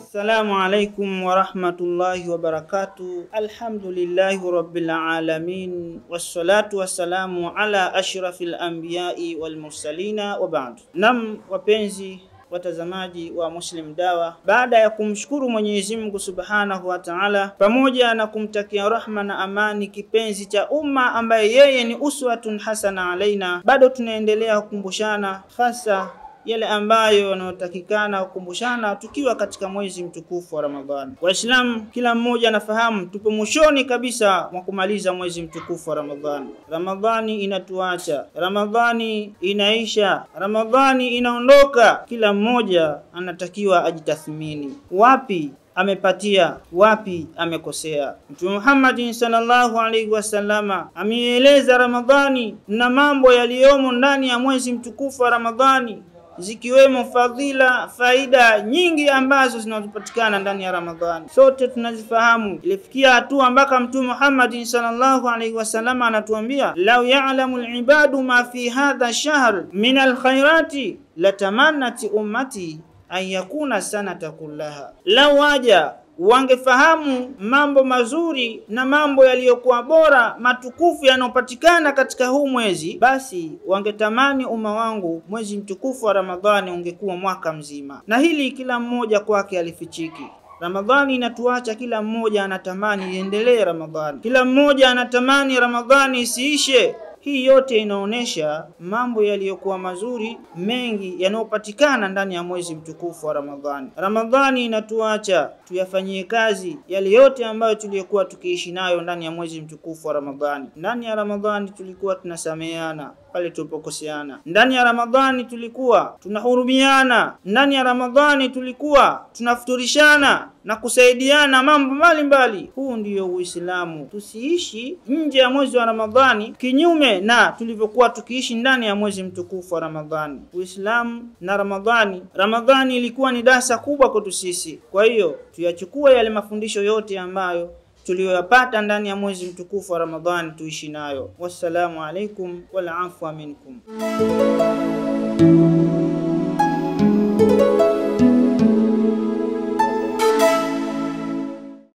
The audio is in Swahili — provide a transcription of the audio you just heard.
Assalamu alaikum warahmatullahi wabarakatuh. Alhamdulillahi rabbil alamin wassalatu wassalamu ala ashrafil anbiyai wal mursalina wa ba'd. Nam, wapenzi watazamaji wa Muslim Dawa, baada ya kumshukuru Mwenyezi Mungu Subhanahu wa Ta'ala, pamoja na kumtakia rahma na amani kipenzi cha umma ambaye yeye ni uswatun hasana alaina, bado tunaendelea kukumbushana hasa yale ambayo yanayotakikana kukumbushana tukiwa katika mwezi mtukufu wa Ramadhani. Waislamu, kila mmoja anafahamu tupo mwishoni kabisa mwa kumaliza mwezi mtukufu wa Ramadhani. Ramadhani inatuacha, Ramadhani inaisha, Ramadhani inaondoka. Kila mmoja anatakiwa ajitathmini, wapi amepatia wapi amekosea. Mtume Muhammad sallallahu alaihi wasallama ameieleza Ramadhani na mambo yaliyomo ndani ya mwezi mtukufu wa Ramadhani zikiwemo fadhila, faida nyingi ambazo zinazopatikana ndani ya Ramadhani. Sote tunazifahamu. Ilifikia hatua mpaka Mtume Muhammad sallallahu alaihi wasallam anatuambia, lau ya'lamu al-ibadu ma fi hadha shahr min al-khairati latamannat ummati an yakuna sanata kullaha, lau waja wangefahamu mambo mazuri na mambo yaliyokuwa bora matukufu yanayopatikana katika huu mwezi, basi wangetamani umma wangu mwezi mtukufu wa Ramadhani ungekuwa mwaka mzima. Na hili kila mmoja kwake alifichiki. Ramadhani inatuacha, kila mmoja anatamani iendelee Ramadhani, kila mmoja anatamani Ramadhani isiishe. Hii yote inaonyesha mambo yaliyokuwa mazuri mengi yanayopatikana ndani ya mwezi mtukufu wa Ramadhani. Ramadhani inatuacha tuyafanyie kazi yale yote ambayo tuliyokuwa tukiishi nayo ndani ya mwezi mtukufu wa Ramadhani. Ndani ya Ramadhani tulikuwa tunasameheana pale tulipokoseana. Ndani ya Ramadhani tulikuwa tunahurumiana. Ndani ya Ramadhani tulikuwa tunafuturishana na kusaidiana mambo mbalimbali. Huu ndiyo Uislamu. Tusiishi nje ya mwezi wa Ramadhani kinyume na tulivyokuwa tukiishi ndani ya mwezi mtukufu wa Ramadhani. Uislamu na Ramadhani, Ramadhani ilikuwa ni darasa kubwa kwetu sisi. Kwa hiyo tuyachukue yale mafundisho yote ambayo tuliyoyapata ndani ya mwezi mtukufu wa Ramadhani tuishi nayo. Wassalamu alaikum wal afwa minkum.